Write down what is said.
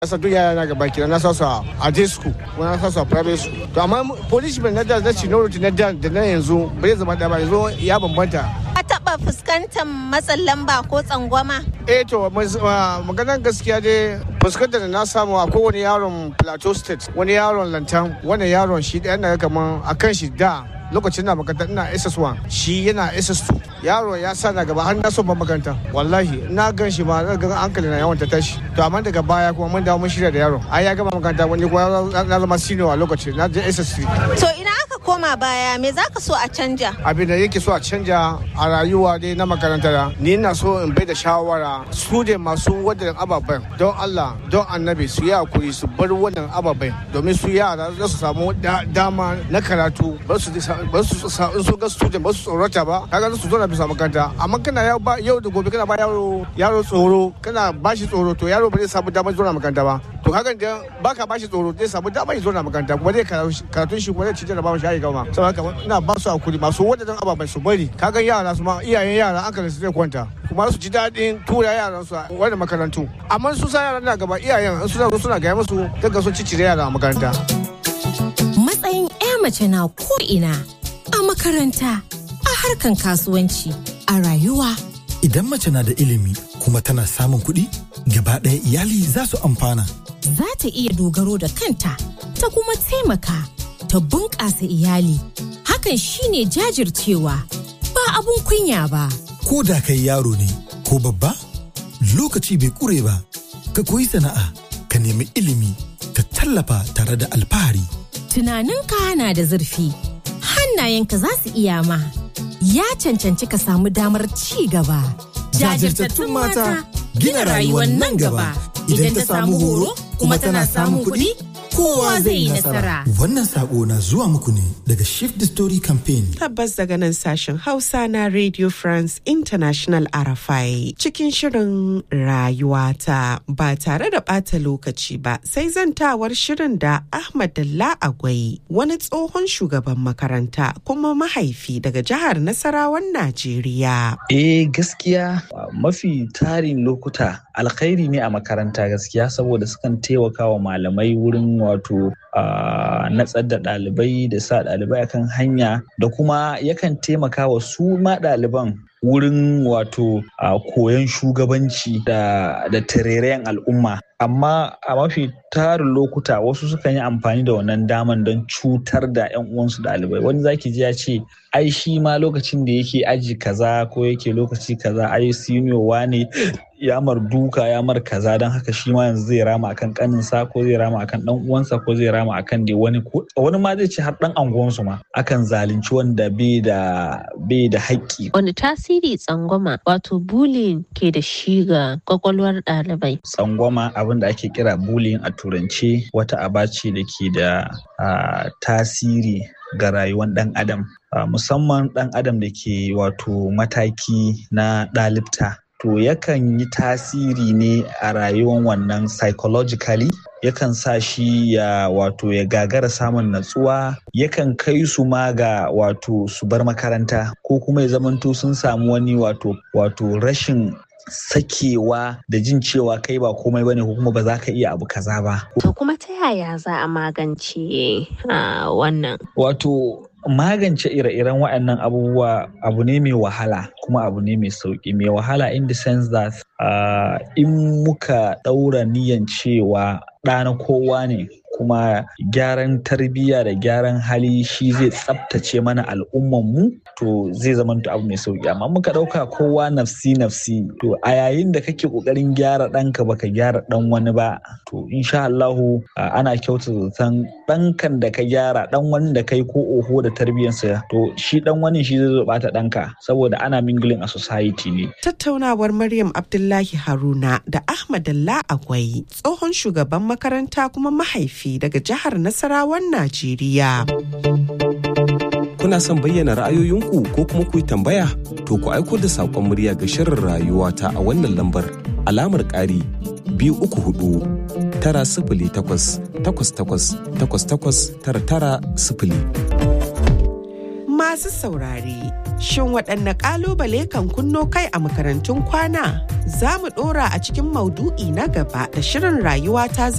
Asa duk yara na gaba kira na sa su a day school ko na sa su a private school. To amma punishment na da na seniority na da da na yanzu bai zama da ba yanzu ya bambanta. Ka taɓa fuskantar matsin lamba ko tsangwama? Eh to maganar gaskiya dai fuskantar da na samu a kowane yaron Plateau State wani yaron lantan wani yaron shi ɗaya na kamar a kan shi da lokacin na makaranta ina SS1 shi yana SS2 yaro ya sa na gaba har na so ban makaranta wallahi na gan shi ma na gan hankali na yawan ta tashi to amma daga baya kuma mun dawo mun shirya da yaro ai ya gama makaranta wani kuma na zama senior a lokacin na je SS3 To ina aka koma baya me zaka so a canja? abin da yake so a canja a rayuwa dai na makaranta da ni na so in bai da shawara su da masu wadannan ababen don Allah don annabi su yi hakuri su bar wannan ababen domin su yara za su samu dama na karatu ba su ba su in su ga student ba su tsorata ba kaga su zo na bisa makaranta amma kana yau ba yau da gobe kana ba yaro yaro tsoro kana ba shi tsoro to yaro ba zai samu damar zuwa makaranta ba to hakan da baka ba shi tsoro zai samu damar zuwa makaranta kuma zai karatun shi kuma zai ci jarraba shi ayi gama saboda haka ina ba su hakuri masu wadannan ababen su bari kaga yara su ma iyayen yara an su zai kwanta kuma su ji daɗin tura yaran su wani makarantu amma su sa yaran na gaba iyayen suna suna gaya musu daga sun ciccire yara a makaranta matsayin 'ya mace na ko'ina a makaranta a harkan kasuwanci a rayuwa Idan mace na da ilimi kuma tana samun kuɗi, gaba ɗaya iyali za su amfana. za ta iya dogaro da kanta ta kuma taimaka ta bunƙasa iyali hakan shine jajircewa ba abun kunya ba Ko da kai yaro ne ko babba, lokaci bai ƙure ba. Ka koyi sana'a, ka nemi ilimi, ka tallafa tare da alfahari. tunaninka na da zurfi hannayenka za su iya ma ya cancanci ka samu damar ci gaba Jajirtattun mata gina rayuwar nan gaba. Idan ta samu horo kuma tana samun kuɗi, kowa zai yi nasara. Wannan saƙo na zuwa muku ne daga Shift the Story Campaign. Tabbas daga nan sashen Hausa na Radio France International RFI cikin shirin rayuwata ba tare da ɓata lokaci ba sai zantawar shirin da Ahmad Dalla Agwai wani tsohon shugaban makaranta kuma mahaifi daga jihar Nasarawan Najeriya. Eh gaskiya mafi tarin lokuta alkhairi ne a makaranta gaskiya saboda sukan taimaka wa malamai wurin wato natsar da ɗalibai da sa ɗalibai akan hanya da kuma yakan taimaka wa su ma ɗaliban wurin wato koyon shugabanci da da tarerayen al'umma amma a mafi tarin lokuta wasu sukan yi amfani da wannan daman don cutar da 'yan uwansu ɗalibai wani zaki ji ya ce ai shi ma lokacin da yake aji kaza ko yake lokaci kaza ai senior ne ya mar duka ya mar kaza don haka shi ma yanzu zai rama akan kaninsa ko zai rama akan dan uwansa ko zai rama akan dai wani ko wani ma zai ce har dan anguwansu ma akan zalunci wanda bai da bai da haƙƙi Wani tasiri tsangwama wato bullying ke da shi ga kwakwalwar ɗalibai. tsangwama abin da ake kira bullying a turance wata aba ce da ke da ah, tasiri ga rayuwar ɗan adam Ah, musamman ɗan adam da ke wato mataki na ɗalibta to yakan yi tasiri ne a rayuwar wannan psychologically yakan sa shi ya wato ya gagara samun natsuwa yakan kai su ma ga wato su bar makaranta ko kuma ya zamanto sun samu wani wato wato rashin sakewa da jin cewa kai ba komai bane ko kuma ba za ka iya abu kaza ba To kuma ta yaya za a magance ah, wannan? Wato magance ire-iren waɗannan abubuwa abu ne mai wahala kuma abu ne mai sauƙi mai wahala in the sense that uh, in muka ɗaura niyan cewa ɗana kowa ne kuma gyaran tarbiyya da gyaran hali shi zai tsabtace mana al'ummanmu to zai zama abu mai sauƙi amma muka ɗauka kowa nafsi nafsi to a yayin da kake ƙoƙarin gyara ɗanka baka gyara ɗan wani ba to insha Allahu uh, ana kyautata zaton ɗankan da ka gyara ɗan wani da kai ko oho da tarbiyyarsa to shi ɗan wani shi zai zo ɓata ɗanka saboda ana mingling a society ne Tattaunawar Maryam Abdullahi Haruna da Ahmad Dalla Agwai tsohon shugaban makaranta kuma mahaifi daga jihar Nasarawan Najeriya. Kuna son bayyana ra'ayoyinku ko kuma ku yi tambaya? To ku aiko da saƙon murya ga shirin rayuwa ta a wannan lambar alamar ƙari biyu uku hudu tara sifili takwas takwas takwas takwas takwas tara tara sifili. Masu saurare, Shin waɗanne ƙalubale kan kunno kai a makarantun kwana? Za mu ɗora a cikin maudu'i na gaba da shirin rayuwa ta